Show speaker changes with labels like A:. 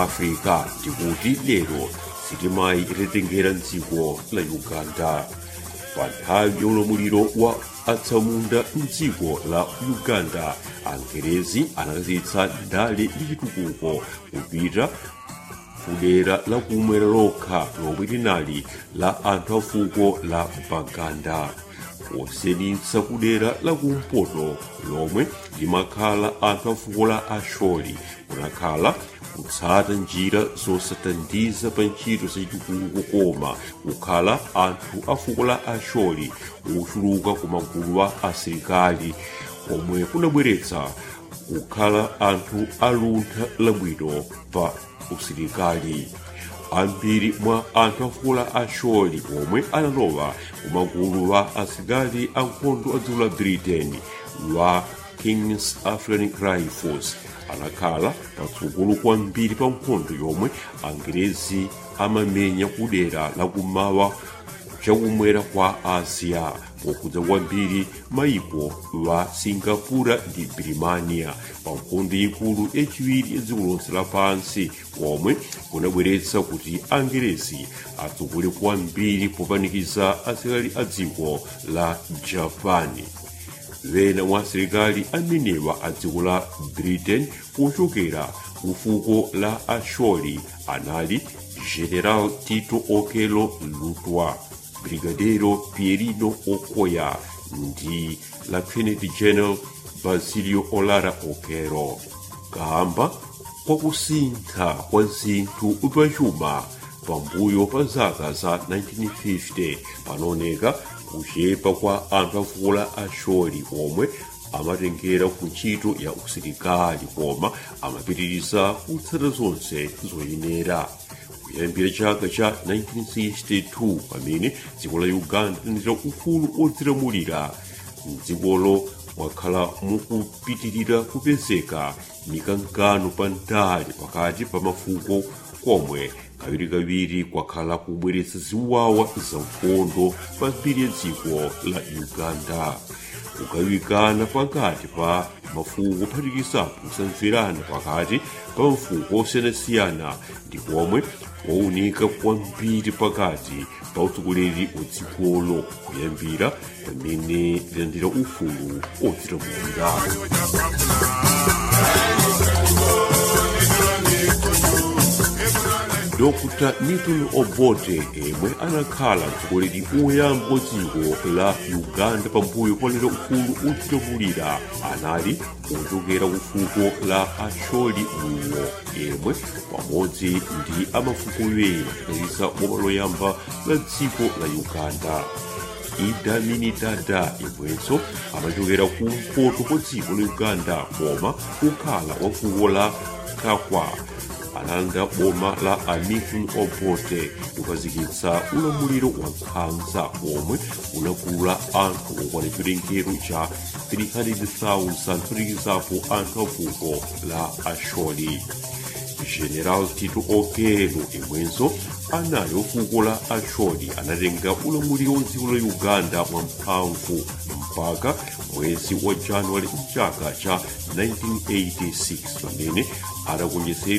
A: africa ndikuti lero sitimayi itatengera mdziko la uganda pa nthawi ya ulamuliro wa atsamunda mdziko la uganda angerezi anakazitsa ndale ndi chitukuko kupita kudera la kumwera lokha lomwe linali la anthu a fuko la baganda posedinsa kudera la kumpoto lomwe limakhala anthu a fuko la asholi kunakhala kutsata njira zosatandiza pa ntchito zachitukuko koma kukhala anthu a fuko la asholi ochuluka ku magulu a asilikali komwe kunabweretsa kukhala anthu aluntha labwino pa usilikali ambiri mwa anthu a fuko la asholi omwe analowa kumagulu wa asilikali ankhondo a dziko la britain wa kings african rifles anakhala patsogolo kwambiri pa nkhondo yomwe angerezi amamenya kudera lakumawa chakumwera kwa asia pokudza kwambiri maiko wa singapura ndi birimania pa nkhondo ikulu yachiwiri ya dziko lonse lapansi komwe kunabweretsa kuti angerezi atsogole kwambiri popanikiza asilikali a dziko la japani wena mwa asilikali amenewa a dziko la britain pochokera ku fuko la asholi anali general tito okelo lutwa brigadero pierino okoya ndi lieutenant general basilio olara okero kamba kwakusintha kwa zinthu pachuma pambuyo pa zaka za 1950 panaoneka kuchepa kwa anthu a fuko la asholi omwe amatengera ku ntchito ya usilikali koma amapitiriza kutsata zonse zoyenera kuyambira chaka cha 1962 pamene dziko la uganda linatira ufulu odzilamulira mdzikolo mwakhala mukupitirira kupezeka mikangano pa ndale pakati pa mafuko komwe kawirikawiri kwakhala kubweretsa ziwawa za nkhondo pa mbiri ya dziko la uganda kugawikana pakati pa mafuko kuphatikizapo kusamverana pakati pa mafuko osiyanasiyana ndi komwe kwaunika kwambiri pakati pa utsogoleri wa dzikolo kuyambira pamene lilandira ufulu odzilamulira dr milton obote yemwe anakhala mtsogoleri woyamba wa dziko la uganda pambuyo polera ufulu odzilamulira anali ochokera ku fuko la asholi luwo yemwe pamodzi ndi amafuko ena kukhalisa boma loyamba la dziko la uganda idi amini dada yemwenso amachokera kumpoto kwa dziko la uganda koma kukhala wa fuko la kakwa analanda boma la amilton obote kukhazikitsa ulamuliro wa nkhanza omwe unagula anthu okwana chiwerengero cha 300,000 kuphatikizapo anthu a fuko la asholi general tito okelo imwenso anali ofuko la asholi anatenga ulamuliro wa dziko la uganda mwamphamvu mpaka mwezi wa januwale mchaka cha 1986 pamene adagonjetsedwa